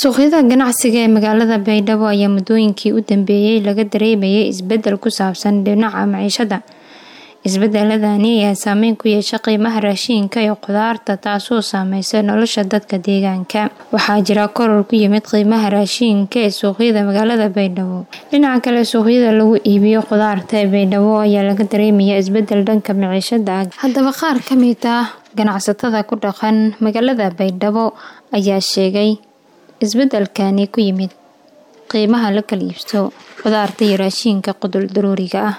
suuqyada ganacsiga ee magaalada baydhabo ayaa muddooyinkii u dambeeyey laga dareemayay isbeddel ku saabsan dhinaca maciishada isbeddeladani ayaa saameyn ku yeeshay qiimaha raashiinka iyo khudaarta taasoo saameysay nolosha dadka deegaanka waxaa jira koror ku yimid qiimaha raashiinka ee suuqyada magaalada baydhabo dhinaca kale suuqyada lagu iibiyo khudaarta ee baydhabo ayaa laga dareemaya isbeddel dhanka maciishada haddaba qaar ka mid ah ganacsatada ku dhaqan magaalada baydhabo ayaa sheegay isbeddelkani ku yimid qiimaha la kala iibso khudaarta iyo raashiinka qudul daruuriga ah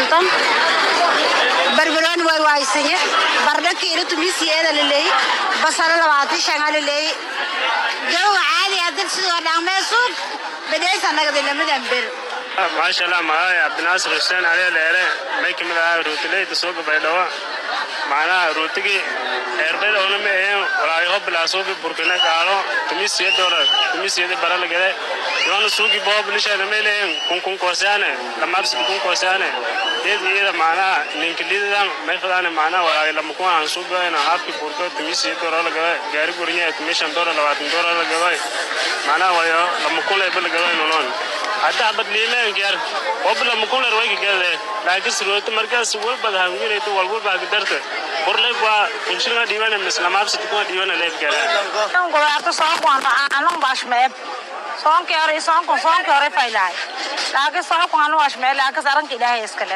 barbarooni way waaysanye bardhaki ila tumisiyeeda laleey basalo labaatan shanga laleey jawga caadi hadal sidoo dhaqmee suuq badhaysa nagada lamadan ber maasha allah magacay cabdinaasir xuseen cali dheere may kamid ahaa ruutileyda suuqa baydhabo macnaha ruutigii eerbaydhowna ma aheen walaayaho bilaa suuqi burkina gaalo tumisiya dolar tumisiyada baralagade yoona suuqi boob lisheeda may leeyen kunkun koosaane lamaabsid kun koosaane iyada iyada macnaha ninkilidadan may fadaane macnaha walaayo lama kun ahan suuqayna haabki burko tumisiya dolar lagada gaari gurinya tumishan dolar labaatan dolar lagada macnaha wayo lama kun leyba lagada nolon hadda habad liileen gaar wabla mukular way gade laakiin suroota markaas walbad hanginayto walwalba gadarta burlay waa kunshina diiwana mislamaabsi kuma diiwana leeb gaar godaarta soonkuan aanan bashmeeb soonkii hore soonku soonkii hore faylahay laakiin soonku anu bashmeeb laakiin saranka ilaahay iskale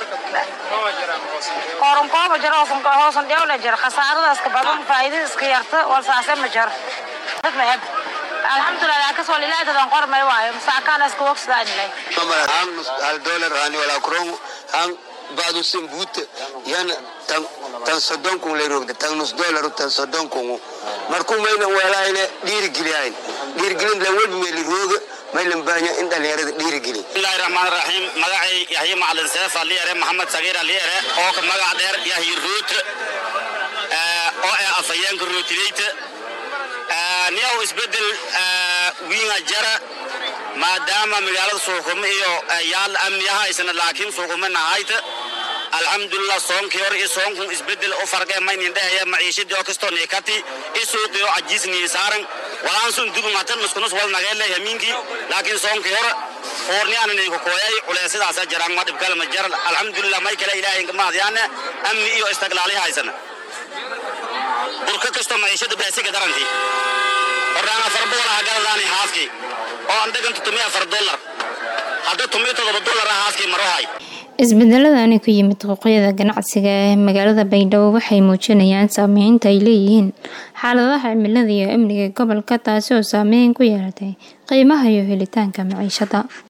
koron kooba jiro hoosan hoosan dhewle jir khasaarada iska badan faa'iidada iska yarta wal saase ma jir meeb alxamdulilah laakiin wal ilaahay dadan qormay waayo masaakaan iska wogsadaan ilay hang hal dollar hani wala kron hang badu simbut yan tan tan sodon kun le rogde tan nus dollar tan sodon kun markuu mayna walaayna dhiirigeliyayn dhiirigelin la walbi meeli rooga maylan baanya in dhalinyarada dhiirigeli bismillahi rahmaan rahiim magacay yahya macalin seef ali yare maxamed sagiir ali yare oo ka magac dheer yahya ruut oo ah afayeenka ruutileyta niyaw isbedel wiinga jara maadaama magaalada suuqumo iyo yaal amniyaha isna laakiin suuqumo nahayta alxamdulilah soonkii hore iyo soonkun isbedel u farqee maynin dhehaya maciishadii oo kastoo niikati i suuqii oo cajiisnii saaran walaan sun dubun hatan nuskunus wal nageele yamiinkii laakiin soonkii hore foorniyaana ninku kooyay culeysadaasa jiraan ma dhibkale ma jara alxamdulilah may kale ilaahay mahadyaane amni iyo istiqlaali haysana burka kastoo maciishada beesiga darantii horaan afar boqol ah galadaani haaskii oo aan dheganta tumi afar dollar hadda tumi todoba dollar ah haaskii marohay isbedeladani ku yimid xuquuqyada ganacsiga ee magaalada baydhabo waxay muujinayaan saameynta ay leeyihiin xaaladaha cimilada iyo amniga gobolka taasi oo saameyn ku yeelatay qiimaha iyo helitaanka maciishada